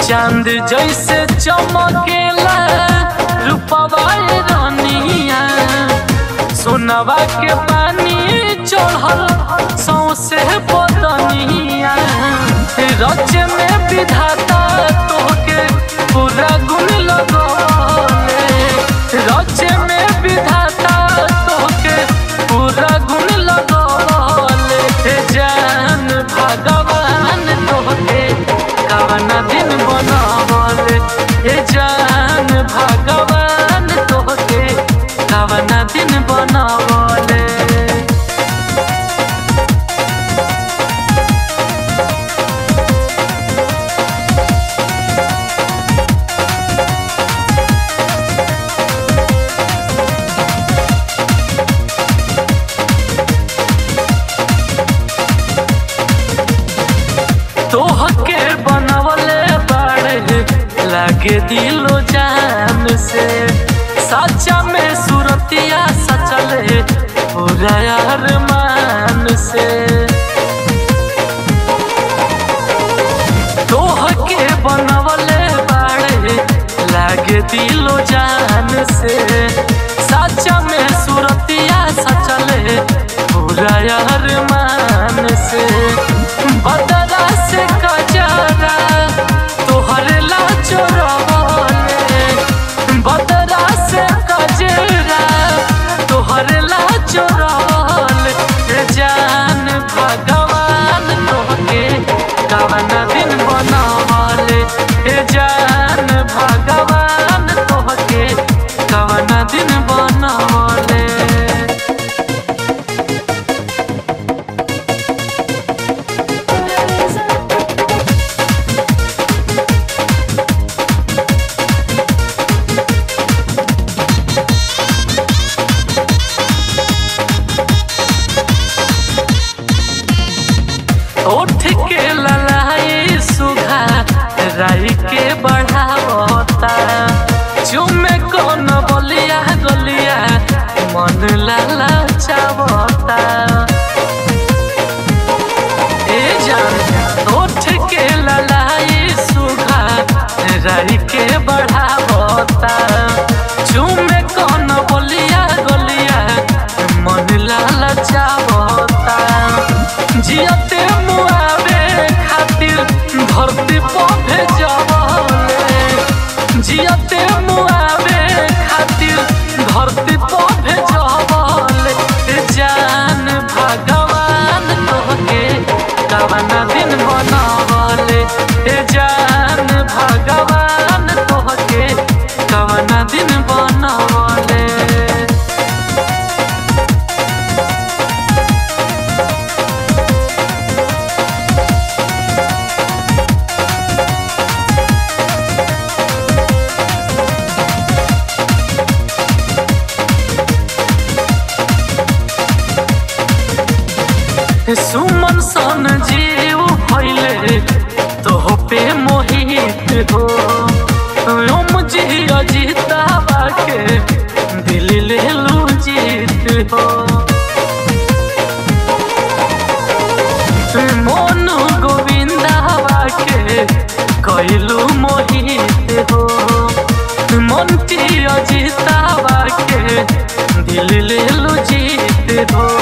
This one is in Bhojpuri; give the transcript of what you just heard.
चांद जैसे चमकेला रूपवा रानिया सोनवा के पानी चढ़ल सौसे बदनिया रच में विधाता तोहके पूरा गुण लगौले रच में विधाता तोहके पूरा गुण लगौले हे जान भगवान तोहके कवन दिन बनवले हे जान भगवान तोहके कवन दिन बनवले तोहके बनवले बाड़े लागे दिलो जान से सच्चा में सुरतिया सचले पूरा अरमान से तोहके बनवले बाड़े लागे दिलो जान से सच्चा में सुरतिया सचले पूरा अरमान से बदला से कजरा तोहरे ला चोरवले बदला से कजरा तोहरे ला चोरवले हे जान भगवान तोहके कवन दिन बनवले हे जान भगवान तोहके कवन दिन बनवले उठ के ललाई सुधा राई के बढ़ावता चुमे कौन बलिया गलिया मन लाला चावता ए जान उठ के ललाई सुधा राई के बढ़ावता चुमे कौन बलिया गलिया मन लाला चावता जियते मुआवे खातिर धरती पर भेजवले जियते मुआवे खातिर धरती पर भेजवले ए जान भगवान तोहके कवन दिन बनवले ए जान भगवान तोहके कवन दिन बनवले सुमन सन जीव भइले तोह पे मोहित हो ओम जी अजितावा के दिल ले लू जीत हो मोनू गोविंदावा के कैलू मोहित हो मंटी अजितावा के दिल ले लू जीत हो